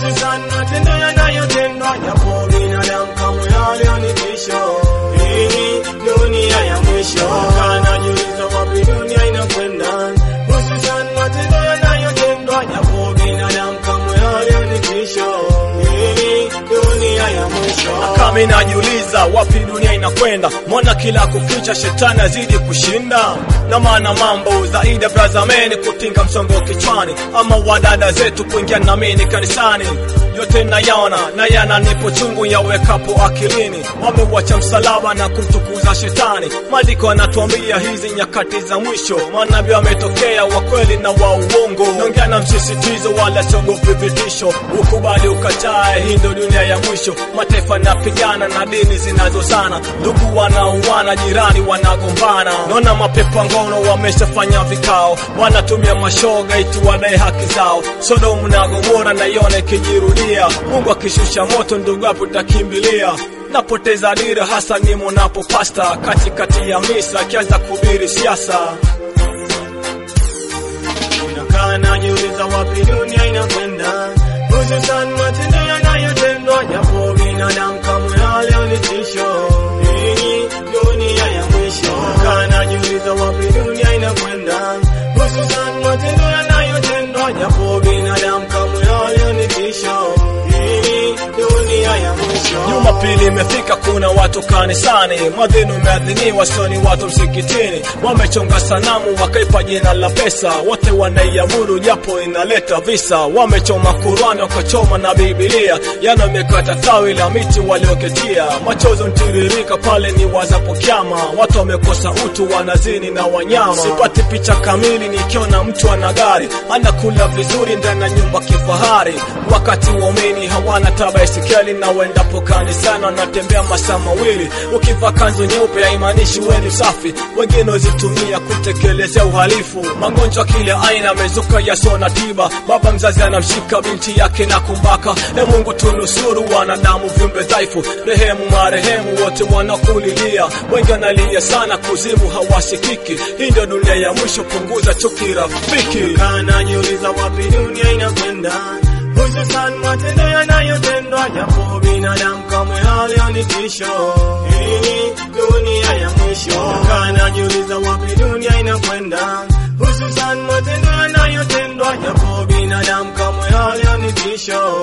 hususan matendo yanayotendwa japo binadamu kamwe halioni tisho. Hii dunia ya mwisho, kanajiuliza wapi dunia inakwenda, hususan matendo yanayotendwa japo binadamu kamwe halioni tisho. Hii dunia ya mwisho. kama inajiuliza wapi dunia inakwenda, mbona kila kukicha shetani azidi kushinda? Na maana mambo zaidi ya brazameni kutinga msongo kichwani, ama wadada zetu kuingia namini kanisani, yote nayaona na yananipo chungu yawekapo akilini. Wameuacha msalaba na kumtukuza shetani. Maandiko yanatuambia hizi nyakati za mwisho, manabii wametokea wa kweli na wa uongo. Naongea na msisitizo, wala siogopi vitisho, ukubali ukatae, hii ndio dunia ya mwisho. Mataifa yanapigana na dini zinazozana, ndugu wanauana, jirani wanagombana. Naona mapepa ngono wameshafanya vikao, wanatumia mashoga iti wadai haki zao. Sodomu na Gomora naiona ikijirudia, Mungu akishusha moto, ndugu hapo utakimbilia napoteza dira hasa nimo napo pasta katikati ya misa akianza kuhubiri siasa Nakaa najiuliza wapi dunia inakwenda, hususan matendo yanayotendwa japo binadamu kamwe halioni tisho. Hii dunia ya mwisho. Nakaa najiuliza wapi dunia inakwenda, hususan matendo yanayotendwa japo binadamu kamwe halioni tisho. Hii dunia ya mwisho. Jumapili imefika, kuna watu kanisani, mwadhini umeadhiniwa, sio ni watu msikitini. Wamechonga sanamu wakaipa jina la pesa, wote wanaiabudu japo inaleta visa. Wamechoma Kurani wakachoma na Biblia, yana wamekata tawi la miti walioketia. Machozi ntiririka pale ni wazapo kiama, watu wamekosa utu, wanazini na wanyama. Sipati picha kamili nikiona mtu ana gari anakula vizuri ndani ya nyumba kifahari, wakati waumini hawana tabaisikeli na wendapo kanisani wanatembea masaa mawili. Ukivaa kanzu nyeupe haimaanishi wewe ni safi, wengine wazitumia kutekelezea uhalifu. Magonjwa kila aina yamezuka yasio na tiba, baba mzazi anamshika binti yake na kumbaka. E Mungu tunusuru wanadamu, viumbe dhaifu, rehemu marehemu wote wanakulilia. Wengi wanalia sana, kuzimu hawasikiki. Hii ndio dunia ya mwisho, punguza chuki rafiki. Kaa najiuliza wapi dunia inakwenda, hususan matendo yanayotendwa japo binadamu kamwe halioni tisho. Hii dunia ya mwisho. Kaa najiuliza wapi dunia inakwenda, hususan matendo yanayotendwa japo binadamu kamwe halioni tisho.